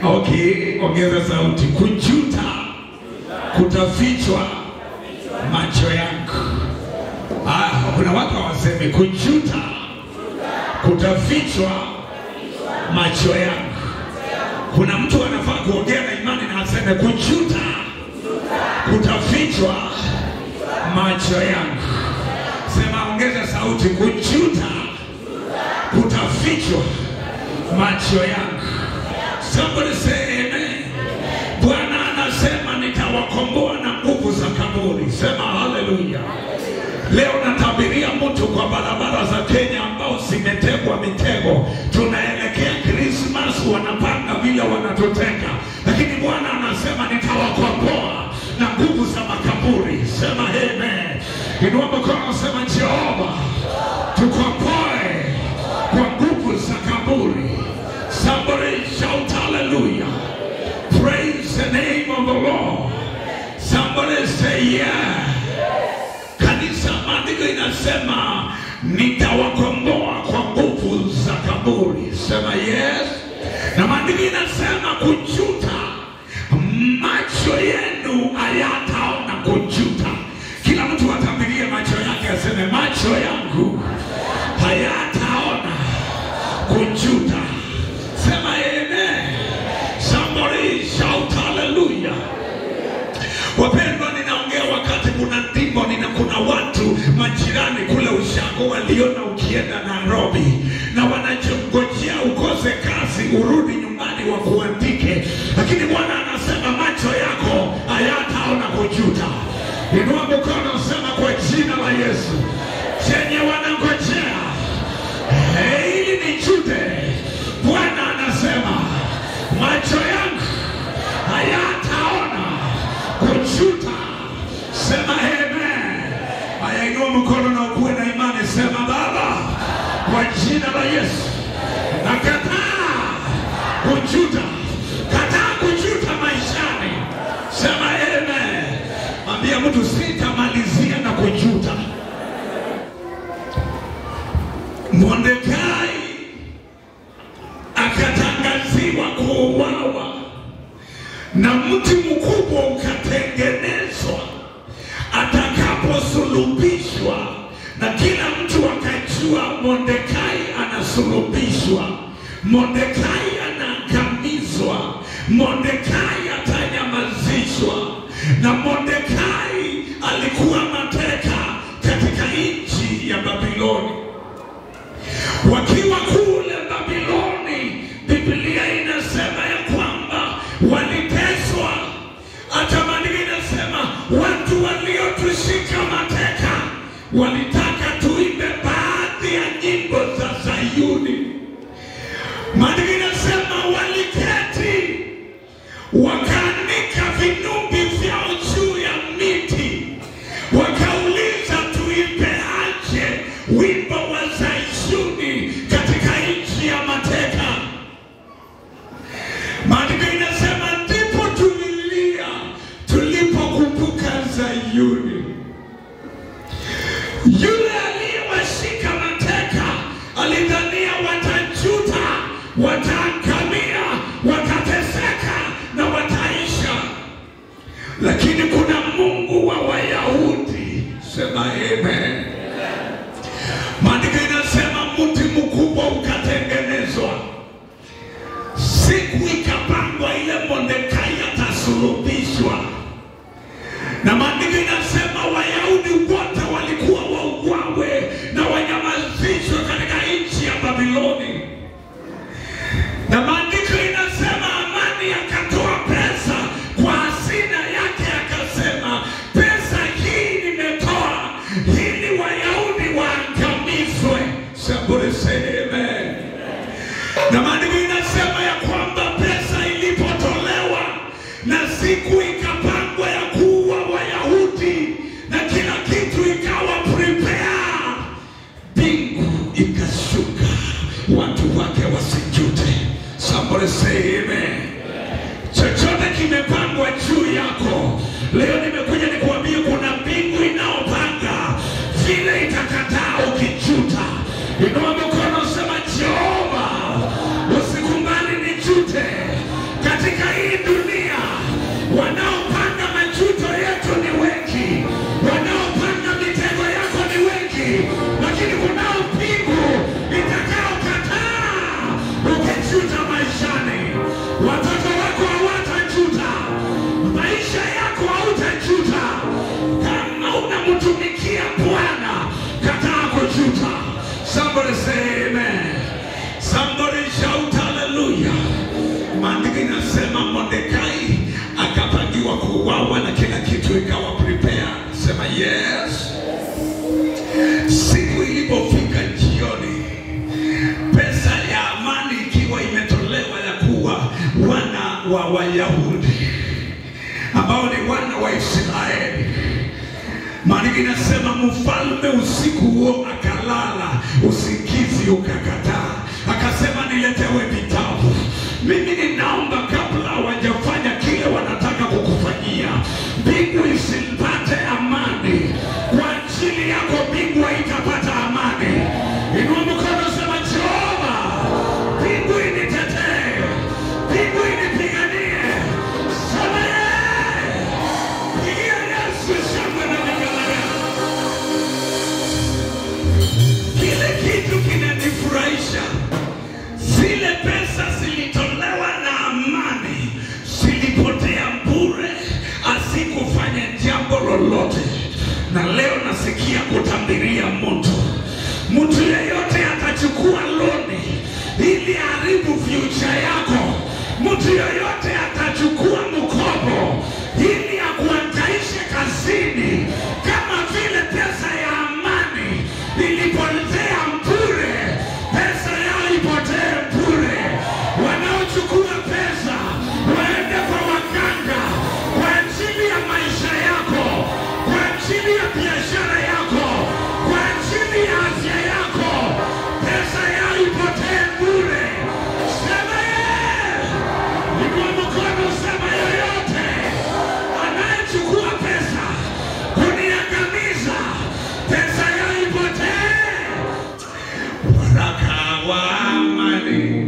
Okay, ongeza sauti. Kujuta kutafichwa macho yangu. Ah, kuna watu hawasemi kujuta kutafichwa macho yangu. Kuna mtu anafaa kuongea na imani na aseme kujuta kutafichwa macho yangu. Sema, ongeza sauti. Kujuta kutafichwa macho yangu. Somebody say amen. Bwana anasema nitawakomboa na nguvu za kaburi. Sema haleluya. Leo natabiria mtu kwa barabara za Kenya ambao zimetegwa mitego. Tunaelekea Christmas, wanapanga vile wanatuteka, lakini Bwana anasema nitawakomboa na nguvu za makaburi. Sema amen. Inua mkono, sema Jehova, tukomboe kwa nguvu za kaburi. Somebody shout hallelujah. Praise the name of the Lord. Somebody say yeah. Kanisa, maandiko inasema nitawakomboa kwa nguvu za kaburi. Sema yes. Na maandiko inasema kujuta, macho yenu hayataona kujuta. Kila mtu atabirie macho yake, aseme macho yangu hayataona kujuta. Sema amen. Somebody shout hallelujah. Wapendwa, ninaongea wakati kuna ndimbo, nina kuna watu majirani kule Ushago waliona ukienda Nairobi na wanachongojea ukose kazi urudi nyumbani wakuandike, lakini Bwana anasema macho yako hayataona kujuta. Inua mkono, sema kwa jina la Yesu, chenye wanangojea eh, ili nijute. Bwana anasema macho yangu hayataona kujuta. Sema amen. Haya, inua mkono na ukuwe na imani, sema Baba, kwa jina la Yesu nakataa kujuta, kataa kujuta maishani. Sema amen. Mwambie mtu sitamalizia na kujuta. Mordekai akatangaziwa kuuawa na mti mkubwa ukatengenezwa atakaposulubishwa, na kila mtu akajua Mordekai anasulubishwa, Mordekai anaangamizwa, Mordekai atanyamazishwa. Na Mordekai alikuwa mateka katika nchi ya Babiloni. Wakiwa kule Babiloni, Biblia inasema ya kwamba waliteswa. Hata maandiko inasema watu waliotushika mateka walitaka tuimbe baadhi ya nyimbo za Sayuni. Maandiko inasema waliketi wakaanika vinubi vyao juu ya miti, wakauliza tuimbe aje wimbo wa Sayuni katika nchi ya mateka. Maandiko inasema ndipo tulilia tulipokumbuka Sayuni. Yule aliyewashika mateka alidhania watajuta, wataangamia, watateseka na wataisha, lakini kuna Mungu wa Wayahudi. Sema amen. Maandiko inasema mti mkubwa ukatengenezwa siku ikapangwa ile Mordekai atasulubishwa, na maandiko inasema Wayahudi wote walikuwa wauawe na wanyamazishwe katika nchi ya Babiloni, na maandiko inasema Amani akatoa pesa kwa hazina yake, akasema pesa hii nimetoa ili Wayahudi waangamizwe. Somebody say amen na maandiko inasema ya kwamba pesa ilipotolewa na siku ikapangwa ya kuua Wayahudi na kila kitu ikawa prepare, mbingu ikashuka, watu wake wasijute. Somebody say amen. Chochote kimepangwa juu yako leo, nimekuja nikuambie kuna mbingu inaopanga vile itakataa ukijuta. Inua mkono, sema Jehova, usikubali nijute katika maandiko inasema Mordekai akapangiwa kuuawa na kila kitu ikawa prepare. Sema yes. Siku ilipofika jioni, pesa ya amani ikiwa imetolewa ya kuwa wana wa Wayahudi ambao ni wana wa Israeli. Maandiko inasema mfalme usiku huo akalala, usingizi ukakataa, akasema niletewe vitabu. Mimi ninaomba kabla hawajafanya kile wanataka kukufanyia, mbingu isipate amani kwa ajili yako, mbingu haitapata amani. Inua mkono, sema Jehova, mbingu initetee, mbingu inipiganie. Sema yeye, pigia Yesu shangwe na vigelegele. Kile kitu kinanifurahisha, zile pesa zilitolewa na amani, zilipotea bure, asikufanya jambo lolote. Na leo nasikia kutambiria mtu, mtu yeyote atachukua loni ili haribu future yako, mtu yeyote atachukua mkopo ili akuangaishe kazini, kama vile pesa ya amani ilipotea bure, pesa yao ipotee bure. Wanaochukua pesa waende kwa waganga kwa ajili ya maisha yako, kwa ajili ya biashara yako, kwa ajili ya afya yako, pesa yao ipotee bure. Sema yeye, inua mkono, sema yoyote anayechukua pesa kuniangamiza, pesa yao ipotee. Waraka wa amani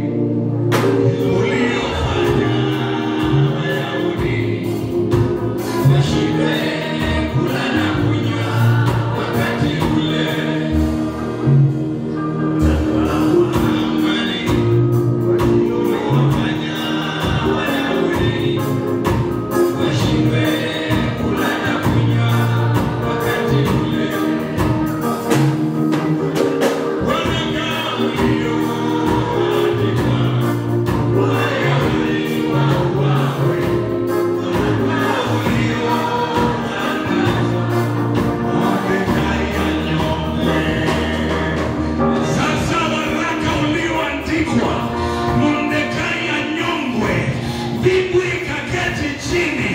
uliofanya Wayahudi washindwe kula na kunywa wakati ule. Waraka wa amani uliofanya Wayahudi washindwe kula na kunywa wakati ule. Waraka ulioandikwa Wayahudi wauawe. Waraka ulioandikwa Mordekai anyongwe. Sasa waraka ulioandikwa Mordekai anyongwe, mbingu ikaketi chini